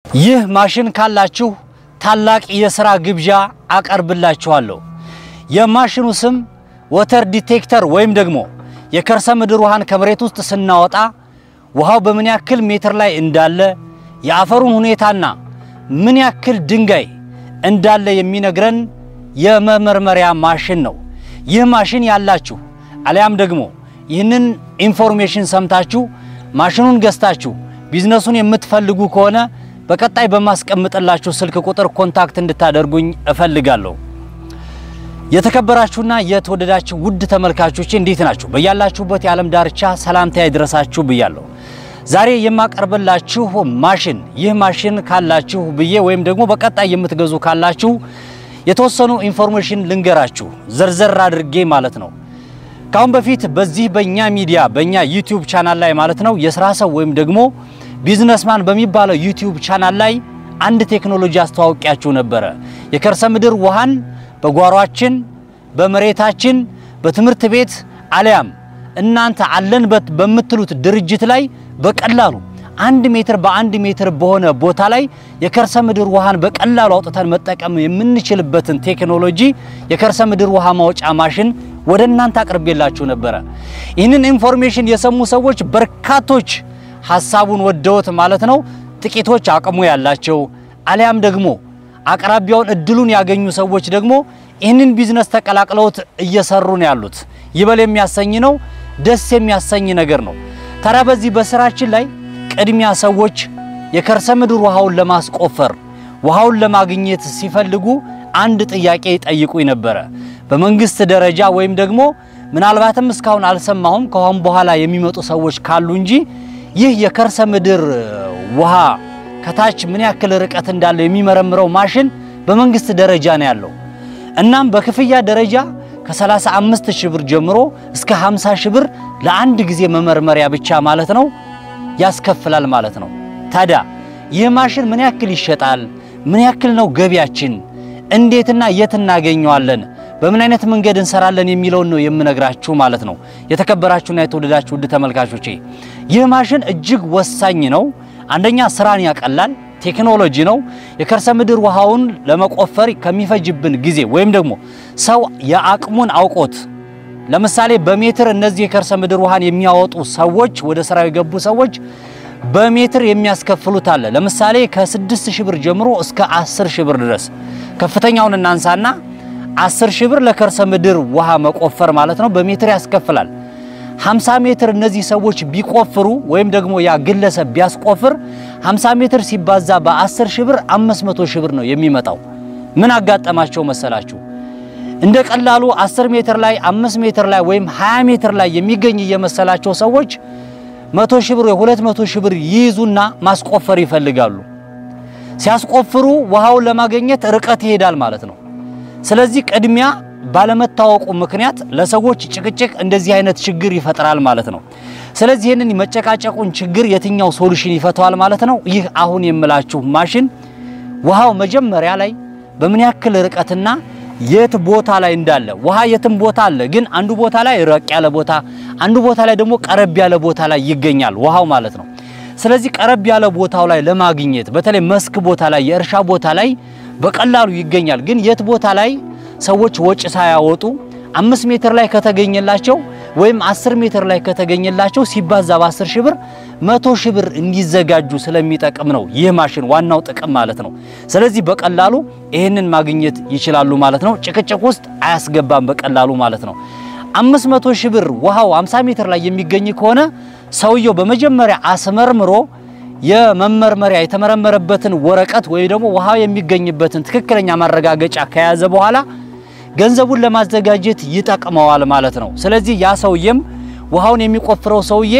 ይህ ማሽን ካላችሁ ታላቅ የሥራ ግብዣ አቀርብላችኋለሁ። የማሽኑ ስም ወተር ዲቴክተር ወይም ደግሞ የከርሰ ምድር ውሃን ከመሬት ውስጥ ስናወጣ ውሃው በምን ያክል ሜትር ላይ እንዳለ የአፈሩን ሁኔታና ምን ያክል ድንጋይ እንዳለ የሚነግረን የመመርመሪያ ማሽን ነው። ይህ ማሽን ያላችሁ አሊያም ደግሞ ይህንን ኢንፎርሜሽን ሰምታችሁ ማሽኑን ገዝታችሁ ቢዝነሱን የምትፈልጉ ከሆነ በቀጣይ በማስቀምጥላችሁ ስልክ ቁጥር ኮንታክት እንድታደርጉኝ እፈልጋለሁ። የተከበራችሁና የተወደዳችሁ ውድ ተመልካቾች እንዴት ናችሁ? በያላችሁበት የዓለም ዳርቻ ሰላምታ ይድረሳችሁ ብያለሁ። ዛሬ የማቀርብላችሁ ማሽን ይህ ማሽን ካላችሁ ብዬ ወይም ደግሞ በቀጣይ የምትገዙ ካላችሁ የተወሰኑ ኢንፎርሜሽን ልንገራችሁ ዘርዘር አድርጌ ማለት ነው። ካሁን በፊት በዚህ በእኛ ሚዲያ በእኛ ዩቲዩብ ቻናል ላይ ማለት ነው የስራ ሰው ወይም ደግሞ ቢዝነስማን በሚባለው ዩቲዩብ ቻናል ላይ አንድ ቴክኖሎጂ አስተዋውቂያችሁ ነበረ። የከርሰ ምድር ውሃን በጓሯችን፣ በመሬታችን፣ በትምህርት ቤት አሊያም እናንተ አለንበት በምትሉት ድርጅት ላይ በቀላሉ አንድ ሜትር በአንድ ሜትር በሆነ ቦታ ላይ የከርሰ ምድር ውሃን በቀላሉ አውጥተን መጠቀም የምንችልበትን ቴክኖሎጂ የከርሰ ምድር ውሃ ማውጫ ማሽን ወደ እናንተ አቅርቤላችሁ ነበረ። ይህንን ኢንፎርሜሽን የሰሙ ሰዎች በርካቶች ሀሳቡን ወደውት ማለት ነው። ጥቂቶች አቅሙ ያላቸው አሊያም ደግሞ አቅራቢያውን እድሉን ያገኙ ሰዎች ደግሞ ይህንን ቢዝነስ ተቀላቅለውት እየሰሩ ነው ያሉት። ይበል የሚያሰኝ ነው፣ ደስ የሚያሰኝ ነገር ነው። ታዲያ በዚህ በስራችን ላይ ቅድሚያ ሰዎች የከርሰ ምድር ውሃውን ለማስቆፈር ውሃውን ለማግኘት ሲፈልጉ አንድ ጥያቄ ይጠይቁኝ ነበረ። በመንግስት ደረጃ ወይም ደግሞ ምናልባትም እስካሁን አልሰማሁም ከአሁን በኋላ የሚመጡ ሰዎች ካሉ እንጂ ይህ የከርሰ ምድር ውሃ ከታች ምን ያክል ርቀት እንዳለው የሚመረምረው ማሽን በመንግስት ደረጃ ነው ያለው። እናም በክፍያ ደረጃ ከ35 ሺህ ብር ጀምሮ እስከ 50 ሺህ ብር ለአንድ ጊዜ መመርመሪያ ብቻ ማለት ነው ያስከፍላል ማለት ነው። ታዲያ ይህ ማሽን ምን ያክል ይሸጣል? ምን ያክል ነው ገቢያችን? እንዴትና የት እናገኘዋለን? በምን አይነት መንገድ እንሰራለን የሚለውን ነው የምነግራችሁ ማለት ነው። የተከበራችሁና የተወደዳችሁ ውድ ተመልካቾቼ ይህ ማሽን እጅግ ወሳኝ ነው። አንደኛ ስራን ያቀላል፣ ቴክኖሎጂ ነው። የከርሰ ምድር ውሃውን ለመቆፈር ከሚፈጅብን ጊዜ ወይም ደግሞ ሰው የአቅሙን አውቆት ለምሳሌ በሜትር እነዚህ የከርሰ ምድር ውሃን የሚያወጡ ሰዎች ወደ ስራው የገቡ ሰዎች በሜትር የሚያስከፍሉት አለ። ለምሳሌ ከ6 ሺህ ብር ጀምሮ እስከ 10 ሺህ ብር ድረስ ከፍተኛውን እናንሳና 10 ሺህ ብር ለከርሰ ምድር ውሃ መቆፈር ማለት ነው በሜትር ያስከፍላል። 50 ሜትር እነዚህ ሰዎች ቢቆፍሩ ወይም ደግሞ ያ ግለሰብ ቢያስቆፍር 50 ሜትር ሲባዛ በ10 ሺህ ብር 500 ሺህ ብር ነው የሚመጣው። ምን አጋጠማቸው መሰላችሁ? እንደ ቀላሉ 10 ሜትር ላይ 5 ሜትር ላይ ወይም 20 ሜትር ላይ የሚገኝ እየመሰላቸው ሰዎች 100 ሺህ ብር ወይ 200 ሺህ ብር ይይዙና ማስቆፈር ይፈልጋሉ። ሲያስቆፍሩ ውሃውን ለማግኘት ርቀት ይሄዳል ማለት ነው። ስለዚህ ቅድሚያ ባለመታወቁ ምክንያት ለሰዎች ጭቅጭቅ እንደዚህ አይነት ችግር ይፈጥራል ማለት ነው። ስለዚህ ይህንን መጨቃጨቁን ችግር የትኛው ሶሉሽን ይፈተዋል ማለት ነው? ይህ አሁን የምላችሁ ማሽን ውሃው መጀመሪያ ላይ በምን ያክል ርቀትና የት ቦታ ላይ እንዳለ ውሃ የትም ቦታ አለ፣ ግን አንዱ ቦታ ላይ ረቅ ያለ ቦታ፣ አንዱ ቦታ ላይ ደግሞ ቀረብ ያለ ቦታ ላይ ይገኛል ውሃው ማለት ነው። ስለዚህ ቀረብ ያለ ቦታው ላይ ለማግኘት በተለይ መስክ ቦታ ላይ የእርሻ ቦታ ላይ በቀላሉ ይገኛል። ግን የት ቦታ ላይ ሰዎች ወጪ ሳያወጡ አምስት ሜትር ላይ ከተገኘላቸው ወይም አስር ሜትር ላይ ከተገኘላቸው ሲባዛ በአስር ሺህ ብር መቶ ሺህ ብር እንዲዘጋጁ ስለሚጠቅም ነው ይህ ማሽን ዋናው ጥቅም ማለት ነው። ስለዚህ በቀላሉ ይህንን ማግኘት ይችላሉ ማለት ነው። ጭቅጭቅ ውስጥ አያስገባም በቀላሉ ማለት ነው። አምስት መቶ ሺህ ብር ውሃው 50 ሜትር ላይ የሚገኝ ከሆነ ሰውየው በመጀመሪያ አስመርምሮ የመመርመሪያ የተመረመረበትን ወረቀት ወይ ደግሞ ውሃው የሚገኝበትን ትክክለኛ ማረጋገጫ ከያዘ በኋላ ገንዘቡን ለማዘጋጀት ይጠቅመዋል ማለት ነው። ስለዚህ ያ ሰውዬም ውሃውን የሚቆፍረው ሰውዬ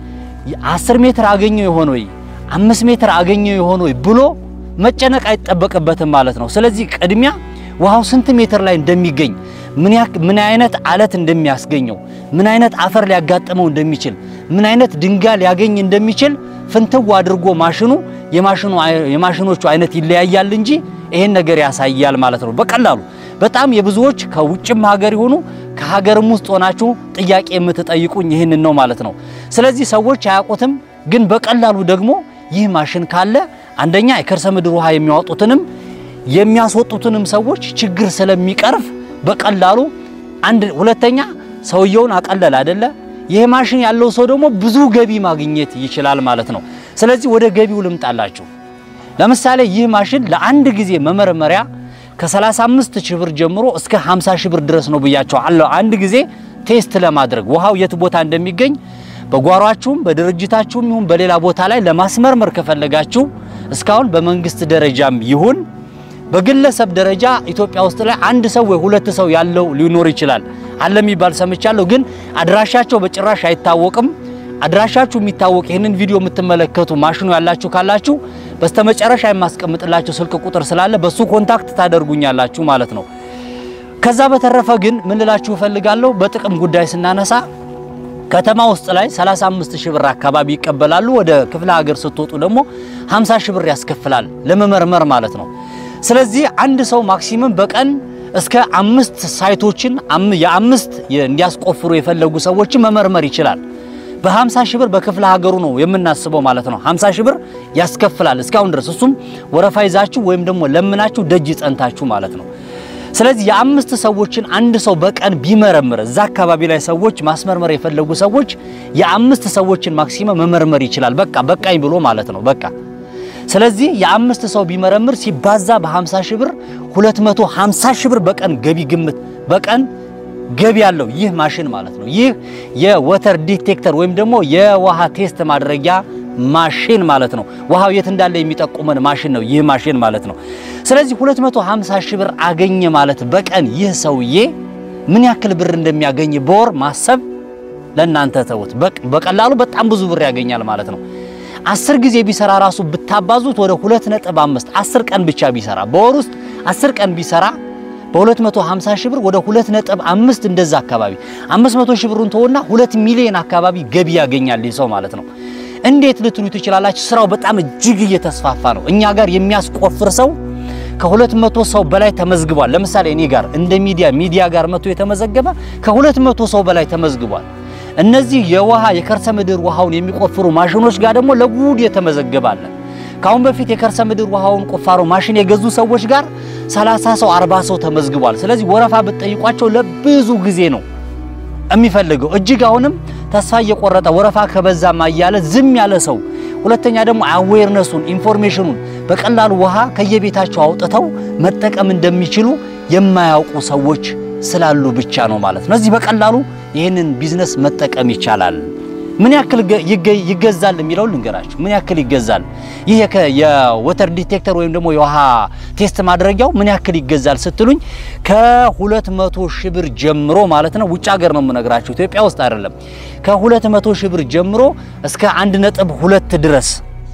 10 ሜትር አገኘው ይሆን ወይ 5 ሜትር አገኘው ይሆን ወይ ብሎ መጨነቅ አይጠበቅበትም ማለት ነው። ስለዚህ ቅድሚያ ውሃው ስንት ሜትር ላይ እንደሚገኝ ምን ያክ ምን አይነት አለት እንደሚያስገኘው ምን አይነት አፈር ሊያጋጥመው እንደሚችል ምን አይነት ድንጋይ ሊያገኝ እንደሚችል ፍንትው አድርጎ ማሽኑ የማሽኑ የማሽኖቹ አይነት ይለያያል እንጂ ይሄን ነገር ያሳያል ማለት ነው። በቀላሉ በጣም የብዙዎች ከውጭም ሀገር ይሆኑ ከሀገርም ውስጥ ሆናችሁ ጥያቄ የምትጠይቁኝ ይህንን ነው ማለት ነው። ስለዚህ ሰዎች አያውቁትም፣ ግን በቀላሉ ደግሞ ይህ ማሽን ካለ አንደኛ የከርሰ ምድር ውሃ የሚያወጡትንም የሚያስወጡትንም ሰዎች ችግር ስለሚቀርፍ በቀላሉ አንድ ሁለተኛ ሰውየውን አቀለል አይደለ? ይህ ማሽን ያለው ሰው ደግሞ ብዙ ገቢ ማግኘት ይችላል ማለት ነው። ስለዚህ ወደ ገቢው ልምጣላችሁ። ለምሳሌ ይህ ማሽን ለአንድ ጊዜ መመርመሪያ ከ35 ሺህ ብር ጀምሮ እስከ 50 ሺህ ብር ድረስ ነው ብያቸው አለው። አንድ ጊዜ ቴስት ለማድረግ ውሃው የት ቦታ እንደሚገኝ በጓሯችሁም በድርጅታችሁም ይሁን በሌላ ቦታ ላይ ለማስመርመር ከፈለጋችሁ እስካሁን በመንግስት ደረጃም ይሁን በግለሰብ ደረጃ ኢትዮጵያ ውስጥ ላይ አንድ ሰው ወይ ሁለት ሰው ያለው ሊኖር ይችላል አለ የሚባል ሰምቻለሁ። ግን አድራሻቸው በጭራሽ አይታወቅም። አድራሻችሁ የሚታወቅ ይህንን ቪዲዮ የምትመለከቱ ማሽኑ ያላችሁ ካላችሁ በስተመጨረሻ የማስቀምጥላችሁ ስልክ ቁጥር ስላለ በሱ ኮንታክት ታደርጉኛላችሁ ማለት ነው። ከዛ በተረፈ ግን ምን ልላችሁ እፈልጋለሁ፣ በጥቅም ጉዳይ ስናነሳ ከተማ ውስጥ ላይ 35 ሺህ ብር አካባቢ ይቀበላሉ። ወደ ክፍለ ሀገር ስትወጡ ደግሞ 50 ሺህ ብር ያስከፍላል ለመመርመር ማለት ነው። ስለዚህ አንድ ሰው ማክሲመም በቀን እስከ አምስት ሳይቶችን የአምስት እንዲያስቆፍሩ የፈለጉ ሰዎችን መመርመር ይችላል። በ50 ሺህ ብር በክፍለ ሀገሩ ነው የምናስበው ማለት ነው። 50 ሺህ ብር ያስከፍላል እስካሁን ድረስ እሱም ወረፋ ይዛችሁ ወይም ደግሞ ለምናችሁ ደጅ ጸንታችሁ ማለት ነው። ስለዚህ የአምስት ሰዎችን አንድ ሰው በቀን ቢመረምር እዛ አካባቢ ላይ ሰዎች ማስመርመር የፈለጉ ሰዎች የአምስት ሰዎችን ማክሲመም መመርመር ይችላል። በቃ በቃኝ ብሎ ማለት ነው። በቃ ስለዚህ የአምስት ሰው ቢመረምር ሲባዛ በ50 ሺህ ብር 250 ሺህ ብር በቀን ገቢ ግምት በቀን ገቢ ያለው ይህ ማሽን ማለት ነው። ይህ የወተር ዲቴክተር ወይም ደግሞ የውሃ ቴስት ማድረጊያ ማሽን ማለት ነው። ውሃው የት እንዳለ የሚጠቁመን ማሽን ነው ይህ ማሽን ማለት ነው። ስለዚህ 250 ሺህ ብር አገኘ ማለት በቀን ይህ ሰውዬ ምን ያክል ብር እንደሚያገኝ በወር ማሰብ ለእናንተ ተውት። በቀላሉ በጣም ብዙ ብር ያገኛል ማለት ነው። አስር ጊዜ ቢሰራ ራሱ ብታባዙት ወደ 2.5 10 ቀን ብቻ ቢሰራ በወር ውስጥ 10 ቀን ቢሰራ በ250 ሺህ ብር ወደ 2.5 እንደዛ አካባቢ 500 ሺህ ብሩን ተወና 2 ሚሊዮን አካባቢ ገቢ ያገኛል ይህ ሰው ማለት ነው። እንዴት ልትሉ ትችላላችሁ? ስራው በጣም እጅግ እየተስፋፋ ነው። እኛ ጋር የሚያስቆፍር ሰው ከሁለት መቶ ሰው በላይ ተመዝግቧል። ለምሳሌ እኔ ጋር እንደ ሚዲያ ሚዲያ ጋር መጥቶ የተመዘገበ ከሁለት መቶ ሰው በላይ ተመዝግቧል። እነዚህ የውሃ የከርሰ ምድር ውሃውን የሚቆፍሩ ማሽኖች ጋር ደግሞ ለጉድ የተመዘገበ አለ። ከአሁን በፊት የከርሰ ምድር ውሃውን ቁፋሮ ማሽን የገዙ ሰዎች ጋር 30 ሰው 40 ሰው ተመዝግቧል። ስለዚህ ወረፋ ብትጠይቋቸው ለብዙ ጊዜ ነው የሚፈልገው። እጅግ አሁንም ተስፋ እየቆረጠ ወረፋ ከበዛማ እያለ ዝም ያለ ሰው ሁለተኛ ደግሞ አዌርነሱን ኢንፎርሜሽኑን በቀላሉ ውሃ ከየቤታቸው አውጥተው መጠቀም እንደሚችሉ የማያውቁ ሰዎች ስላሉ ብቻ ነው ማለት ነው። እዚህ በቀላሉ ይህንን ቢዝነስ መጠቀም ይቻላል። ምን ያክል ይገዛል የሚለው ልንገራችሁ። ምን ያክል ይገዛል? ይህ የወተር ዲቴክተር ወይም ደግሞ የውሃ ቴስት ማድረጊያው ምን ያክል ይገዛል ስትሉኝ ከሁለት መቶ ሺህ ብር ጀምሮ ማለት ነው። ውጭ ሀገር ነው የምነግራችሁ፣ ኢትዮጵያ ውስጥ አይደለም። ከሁለት መቶ ሺህ ብር ጀምሮ እስከ አንድ ነጥብ ሁለት ድረስ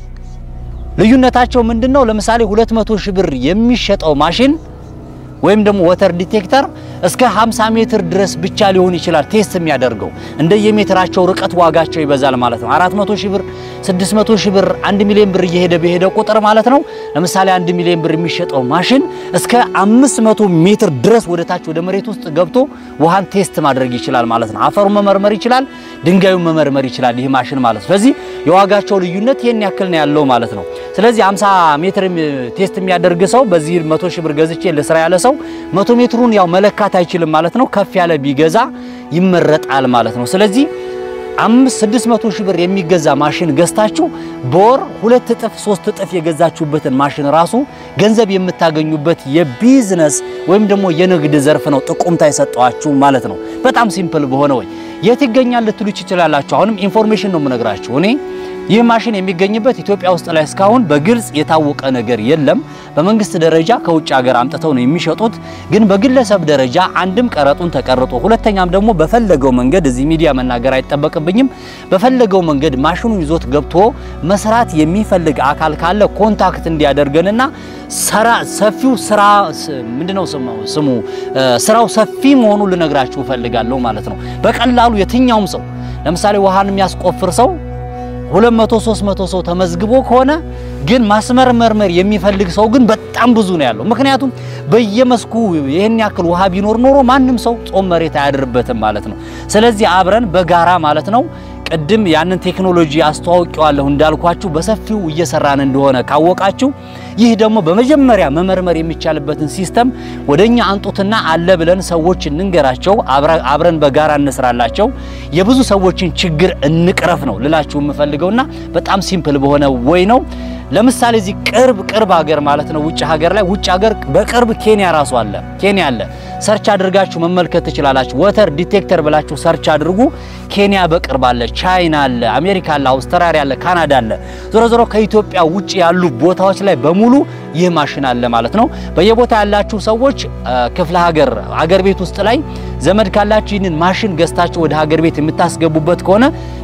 ልዩነታቸው ምንድን ነው? ለምሳሌ ሁለት መቶ ሺህ ብር የሚሸጠው ማሽን ወይም ደግሞ ወተር ዲቴክተር እስከ 50 ሜትር ድረስ ብቻ ሊሆን ይችላል ቴስት የሚያደርገው እንደየሜትራቸው ርቀት ዋጋቸው ይበዛል ማለት ነው። 400 ሺህ ብር፣ 600 ሺህ ብር፣ 1 ሚሊዮን ብር እየሄደ በሄደ ቁጥር ማለት ነው። ለምሳሌ 1 ሚሊዮን ብር የሚሸጠው ማሽን እስከ 500 ሜትር ድረስ ወደ ታች ወደ መሬት ውስጥ ገብቶ ውሃን ቴስት ማድረግ ይችላል ማለት ነው። አፈሩን መመርመር ይችላል፣ ድንጋዩን መመርመር ይችላል ይህ ማሽን ማለት ነው። ስለዚህ የዋጋቸው ልዩነት ይሄን ያክል ነው ያለው ማለት ነው። ስለዚህ 50 ሜትር ቴስት የሚያደርግ ሰው በዚህ 100 ሺህ ብር ገዝቼ ለስራ ያለ ሰው 100 ሜትሩን ያው መለካት አይችልም ማለት ነው። ከፍ ያለ ቢገዛ ይመረጣል ማለት ነው። ስለዚህ 5 600 ሺህ ብር የሚገዛ ማሽን ገዝታችሁ በወር ሁለት እጥፍ ሶስት እጥፍ የገዛችሁበትን ማሽን ራሱ ገንዘብ የምታገኙበት የቢዝነስ ወይም ደግሞ የንግድ ዘርፍ ነው። ጥቁምታ የሰጠዋችሁ ማለት ነው። በጣም ሲምፕል በሆነ ወይ የት ይገኛል ልትሉ ትችላላችሁ። አሁንም ኢንፎርሜሽን ነው የምነግራችሁ እኔ ይህ ማሽን የሚገኝበት ኢትዮጵያ ውስጥ ላይ እስካሁን በግልጽ የታወቀ ነገር የለም። በመንግስት ደረጃ ከውጭ ሀገር አምጥተው ነው የሚሸጡት። ግን በግለሰብ ደረጃ አንድም ቀረጡን ተቀርጦ፣ ሁለተኛም ደግሞ በፈለገው መንገድ እዚህ ሚዲያ መናገር አይጠበቅብኝም። በፈለገው መንገድ ማሽኑን ይዞት ገብቶ መስራት የሚፈልግ አካል ካለ ኮንታክት እንዲያደርገንና ሰራ ሰፊው ስራ ምንድነው ስሙ ስራው ሰፊ መሆኑን ልነግራችሁ እፈልጋለሁ ማለት ነው። በቀላሉ የትኛውም ሰው ለምሳሌ ውሃን የሚያስቆፍር ሰው ሁለት መቶ ሦስት መቶ ሰው ተመዝግቦ ከሆነ ግን ማስመርመር የሚፈልግ ሰው ግን በጣም ብዙ ነው ያለው። ምክንያቱም በየመስኩ ይህን ያክል ውሃ ቢኖር ኖሮ ማንም ሰው ጾም መሬት አያድርበትም ማለት ነው። ስለዚህ አብረን በጋራ ማለት ነው ቅድም ያንን ቴክኖሎጂ አስተዋውቀዋለሁ እንዳልኳችሁ በሰፊው እየሰራን እንደሆነ ካወቃችሁ ይህ ደግሞ በመጀመሪያ መመርመር የሚቻልበትን ሲስተም ወደኛ አንጡትና አለ ብለን ሰዎች እንንገራቸው፣ አብረን በጋራ እንስራላቸው፣ የብዙ ሰዎችን ችግር እንቅረፍ ነው ልላችሁ የምፈልገውና በጣም ሲምፕል በሆነ ወይ ነው። ለምሳሌ እዚህ ቅርብ ቅርብ ሀገር ማለት ነው ውጭ ሀገር ላይ ውጭ ሀገር በቅርብ ኬንያ ራሱ አለ። ኬንያ አለ። ሰርች አድርጋችሁ መመልከት ትችላላችሁ። ወተር ዲቴክተር ብላችሁ ሰርች አድርጉ። ኬንያ በቅርብ አለ። ቻይና አለ፣ አሜሪካ አለ፣ አውስትራሊያ አለ፣ ካናዳ አለ። ዞሮ ዞሮ ከኢትዮጵያ ውጭ ያሉ ቦታዎች ላይ በሙሉ ይህ ማሽን አለ ማለት ነው። በየቦታ ያላችሁ ሰዎች ክፍለ ሀገር ሀገር ቤት ውስጥ ላይ ዘመድ ካላችሁ ይህንን ማሽን ገዝታችሁ ወደ ሀገር ቤት የምታስገቡበት ከሆነ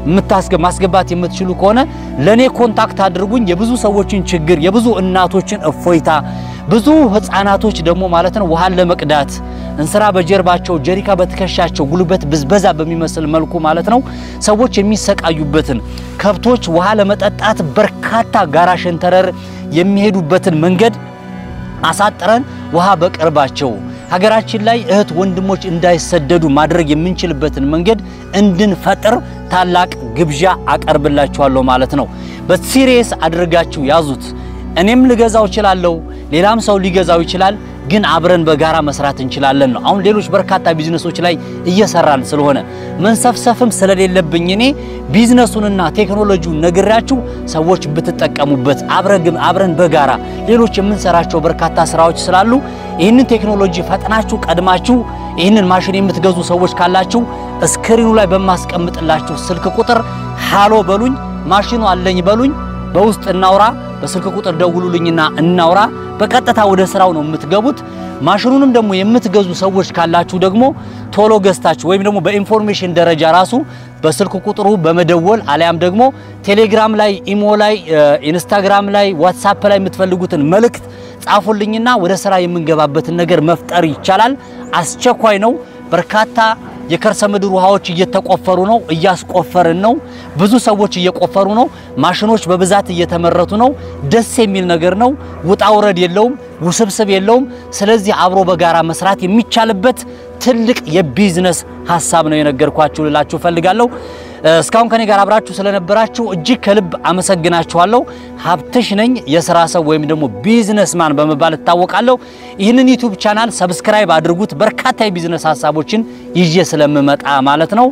ማስገባት የምትችሉ ከሆነ ለኔ ኮንታክት አድርጉኝ። የብዙ ሰዎችን ችግር የብዙ እናቶችን እፎይታ ብዙ ህፃናቶች ደግሞ ማለት ነው ውሃን ለመቅዳት እንስራ በጀርባቸው ጀሪካ በትከሻቸው ጉልበት ብዝበዛ በሚመስል መልኩ ማለት ነው ሰዎች የሚሰቃዩበትን ከብቶች ውሃ ለመጠጣት በርካታ ጋራ ሸንተረር የሚሄዱበትን መንገድ አሳጥረን ውሃ በቅርባቸው ሀገራችን ላይ እህት ወንድሞች እንዳይሰደዱ ማድረግ የምንችልበትን መንገድ እንድንፈጥር ታላቅ ግብዣ አቀርብላችኋለሁ ማለት ነው። በሲሪየስ አድርጋችሁ ያዙት። እኔም ልገዛው እችላለሁ፣ ሌላም ሰው ሊገዛው ይችላል። ግን አብረን በጋራ መስራት እንችላለን ነው። አሁን ሌሎች በርካታ ቢዝነሶች ላይ እየሰራን ስለሆነ መንሰፍሰፍም ስለሌለብኝ እኔ ቢዝነሱንና ቴክኖሎጂውን ነግራችሁ ሰዎች ብትጠቀሙበት አብረግም አብረን በጋራ ሌሎች የምንሰራቸው በርካታ ስራዎች ስላሉ ይህንን ቴክኖሎጂ ፈጥናችሁ ቀድማችሁ ይህንን ማሽን የምትገዙ ሰዎች ካላችሁ ስክሪኑ ላይ በማስቀምጥላችሁ ስልክ ቁጥር ሃሎ በሉኝ፣ ማሽኑ አለኝ በሉኝ፣ በውስጥ እናውራ፣ በስልክ ቁጥር ደውሉልኝና እናውራ። በቀጥታ ወደ ስራው ነው የምትገቡት። ማሽኑንም ደግሞ የምትገዙ ሰዎች ካላችሁ ደግሞ ቶሎ ገዝታችሁ ወይም ደግሞ በኢንፎርሜሽን ደረጃ ራሱ በስልክ ቁጥሩ በመደወል አሊያም ደግሞ ቴሌግራም ላይ፣ ኢሞ ላይ፣ ኢንስታግራም ላይ፣ ዋትሳፕ ላይ የምትፈልጉትን መልእክት ጻፉልኝና ወደ ስራ የምንገባበትን ነገር መፍጠር ይቻላል። አስቸኳይ ነው። በርካታ የከርሰ ምድር ውሃዎች እየተቆፈሩ ነው፣ እያስቆፈርን ነው። ብዙ ሰዎች እየቆፈሩ ነው። ማሽኖች በብዛት እየተመረቱ ነው። ደስ የሚል ነገር ነው። ውጣ ውረድ የለውም፣ ውስብስብ የለውም። ስለዚህ አብሮ በጋራ መስራት የሚቻልበት ትልቅ የቢዝነስ ሀሳብ ነው የነገርኳችሁ ልላችሁ ፈልጋለሁ። እስካሁን ከኔ ጋር አብራችሁ ስለነበራችሁ እጅግ ከልብ አመሰግናችኋለሁ። ሀብትሽ ነኝ የስራ ሰው ወይም ደግሞ ቢዝነስማን በመባል እታወቃለሁ። ይህንን ዩቲዩብ ቻናል ሰብስክራይብ አድርጉት። በርካታ የቢዝነስ ሀሳቦችን ይዤ ስለምመጣ ማለት ነው።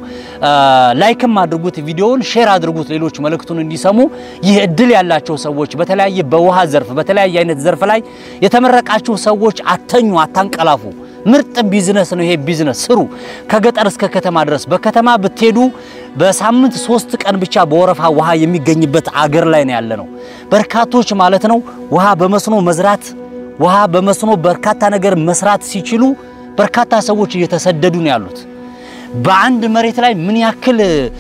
ላይክም አድርጉት፣ ቪዲዮውን ሼር አድርጉት፣ ሌሎች መልእክቱን እንዲሰሙ። ይህ እድል ያላቸው ሰዎች በተለያየ በውሃ ዘርፍ በተለያየ አይነት ዘርፍ ላይ የተመረቃችሁ ሰዎች አተኙ፣ አታንቀላፉ። ምርጥ ቢዝነስ ነው ይሄ ቢዝነስ ስሩ። ከገጠር እስከ ከተማ ድረስ በከተማ ብትሄዱ በሳምንት ሶስት ቀን ብቻ በወረፋ ውሃ የሚገኝበት አገር ላይ ነው ያለ ነው። በርካቶች ማለት ነው ውሃ በመስኖ መዝራት ውሃ በመስኖ በርካታ ነገር መስራት ሲችሉ በርካታ ሰዎች እየተሰደዱ ነው ያሉት። በአንድ መሬት ላይ ምን ያክል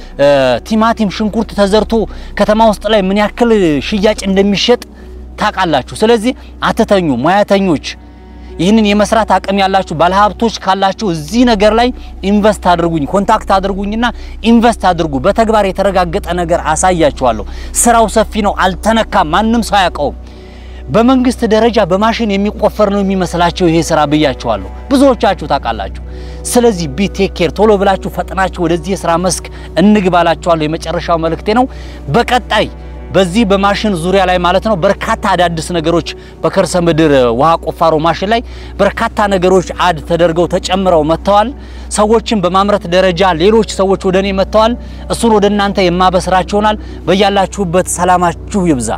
ቲማቲም፣ ሽንኩርት ተዘርቶ ከተማ ውስጥ ላይ ምን ያክል ሽያጭ እንደሚሸጥ ታውቃላችሁ። ስለዚህ አትተኙ ሙያተኞች ይህንን የመስራት አቅም ያላችሁ ባለሀብቶች ካላችሁ እዚህ ነገር ላይ ኢንቨስት አድርጉኝ፣ ኮንታክት አድርጉኝና ኢንቨስት አድርጉ። በተግባር የተረጋገጠ ነገር አሳያችኋለሁ። ስራው ሰፊ ነው፣ አልተነካም፣ ማንም ሰው አያውቀውም። በመንግስት ደረጃ በማሽን የሚቆፈር ነው የሚመስላቸው ይሄ ስራ ብያችኋለሁ። ብዙዎቻችሁ ታውቃላችሁ። ስለዚህ ቢ ቴክ ኬር፣ ቶሎ ብላችሁ ፈጥናችሁ ወደዚህ የስራ መስክ እንግባላችኋለሁ። የመጨረሻው መልእክቴ ነው። በቀጣይ በዚህ በማሽን ዙሪያ ላይ ማለት ነው በርካታ አዳዲስ ነገሮች በከርሰ ምድር ውሃ ቁፋሮ ማሽን ላይ በርካታ ነገሮች አድ ተደርገው ተጨምረው መጥተዋል። ሰዎችን በማምረት ደረጃ ሌሎች ሰዎች ወደ እኔ መጥተዋል። እሱን ወደ እናንተ የማበስራችሁ ይሆናል። በያላችሁበት ሰላማችሁ ይብዛ።